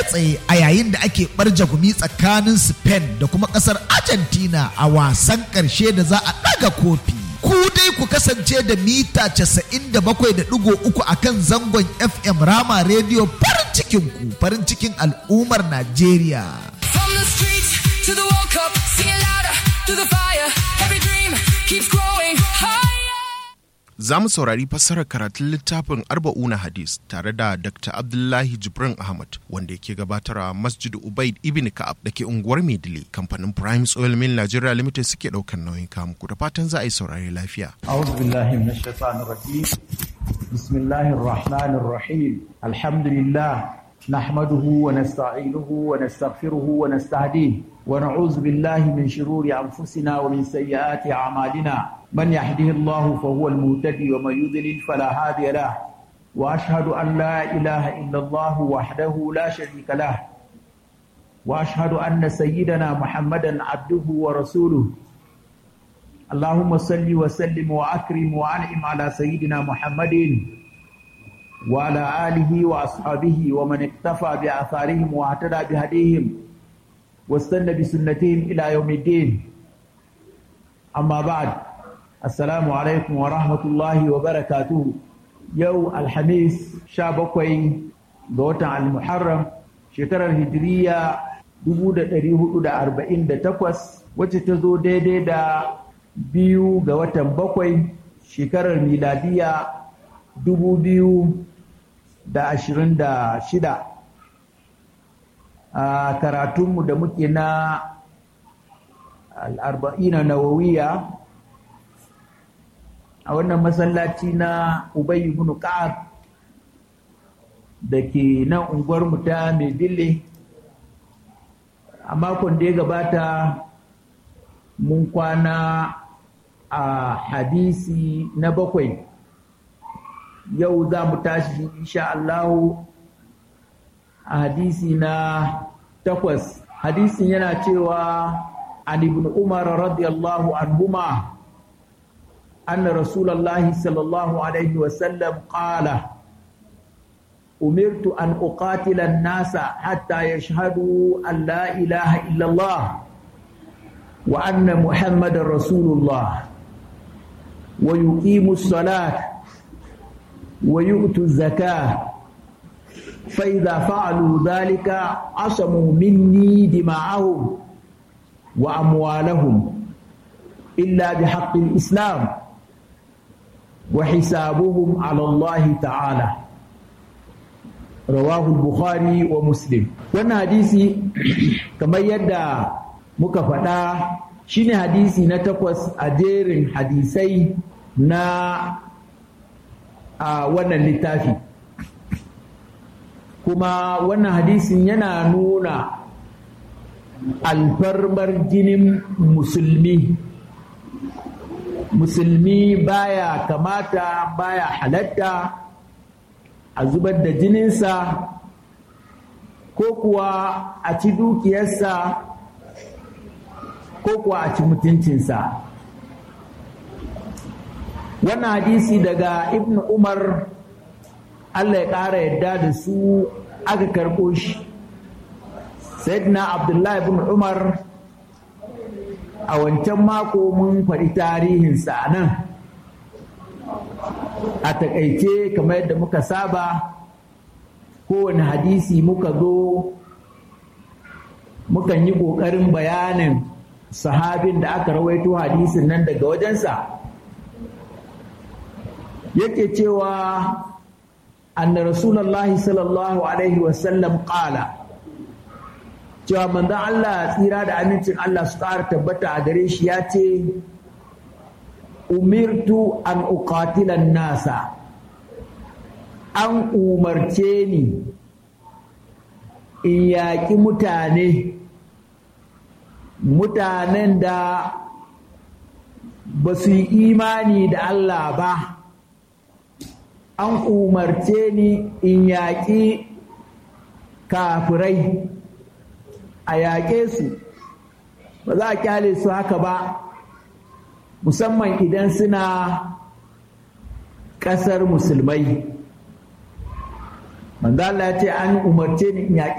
tsaye a yayin da ake ɓarje gumi tsakanin Spain da kuma ƙasar Argentina a wasan ƙarshe da za a ɗaga kofi. Ku dai ku kasance da mita 97.3 a kan zangon FM Rama Radio farin cikin ku farin cikin al'ummar Najeriya. From the streets to the World Cup, singing louder through the fire. Every dream keeps growing higher. Za mu saurari fassarar karatun littafin Arba'una Hadis tare da Dr. Abdullahi Jibrin Ahmad wanda yake gabatarwa Masjid Ubaid Ibn Ka'ab da ke unguwar Maidile. Kamfanin Prime Oil Mill Nigeria Limited suke ɗaukar nauyin kamu ku da fatan za a yi saurari lafiya. أعوذ بالله من الشيطان الرجيم بسم الله الرحمن الرحيم الحمد لله نحمده ونستعينه ونستغفره ونستهديه ونعوذ بالله من شرور أنفسنا ومن سيئات أعمالنا من يهده الله فهو المهتدي ومن يضلل فلا هادي له وأشهد أن لا إله إلا الله وحده لا شريك له وأشهد أن سيدنا محمدا عبده ورسوله اللهم صل وسلم واكرم وانعم على سيدنا محمد وعلى اله واصحابه ومن اقتفى باثارهم واهتدى بهديهم واستنى بسنتهم الى يوم الدين اما بعد السلام عليكم ورحمه الله وبركاته يوم الخميس شابكوي دوتا المحرم shekarar hijiriya 1448 wacce ta zo daidai da biyu ga watan bakwai shekarar miladiya dubu biyu da ashirin da shida a karatunmu da muke na al'arba'ina nawawiya a wannan masallaci na ubayi ibn ka'ab da ke nan unguwarmu ta mai dille a makon da ya gabata mun kwana a hadisi na bakwai yau za mu tashi insha Allahu a hadisi na takwas hadisin yana cewa an ibn umar radiyallahu anhuma anna rasulallahi sallallahu alaihi wasallam qala umirtu an uqatila an-nasa hatta yashhadu an la ilaha illa Allah وأن محمد رسول الله ويقيم الصلاة ويؤتوا الزكاة فإذا فعلوا ذلك عصموا مني دماءهم وأموالهم إلا بحق الإسلام وحسابهم على الله تعالى رواه البخاري ومسلم وانا حديثي كما يدى muka faɗa shine hadisi na takwas a jerin hadisai na a wannan littafi kuma wannan hadisin yana nuna alfarmar jinin musulmi musulmi baya kamata baya halatta a zubar da jininsa ko kuwa a ci dukiyarsa ko kuwa a ci mutuncinsa wannan hadisi daga ibn umar allah ya ƙara yadda da su aka karɓo shi sayyidina abdullahi ibn umar a wancan mako mun faɗi tarihinsa a nan a taƙaice kamar yadda muka saba kowane hadisi muka zo mukan yi ƙoƙarin bayanin sahabin da aka rawaito hadisin nan daga wajensa yake cewa anna rasulullahi sallallahu alaihi wasallam qala cewa manzon Allah tsira da amincin Allah su ƙara tabbata a gare shi ya ce umirtu an uqatila nasa an umarce ni in yaƙi mutane mutanen da ba su yi imani da Allah ba an umarce ni in yaƙi kafirai a yaƙe su ba za a kyale su haka ba musamman idan suna ƙasar musulmai manzo Allah ya ce an umarce ni in yaƙi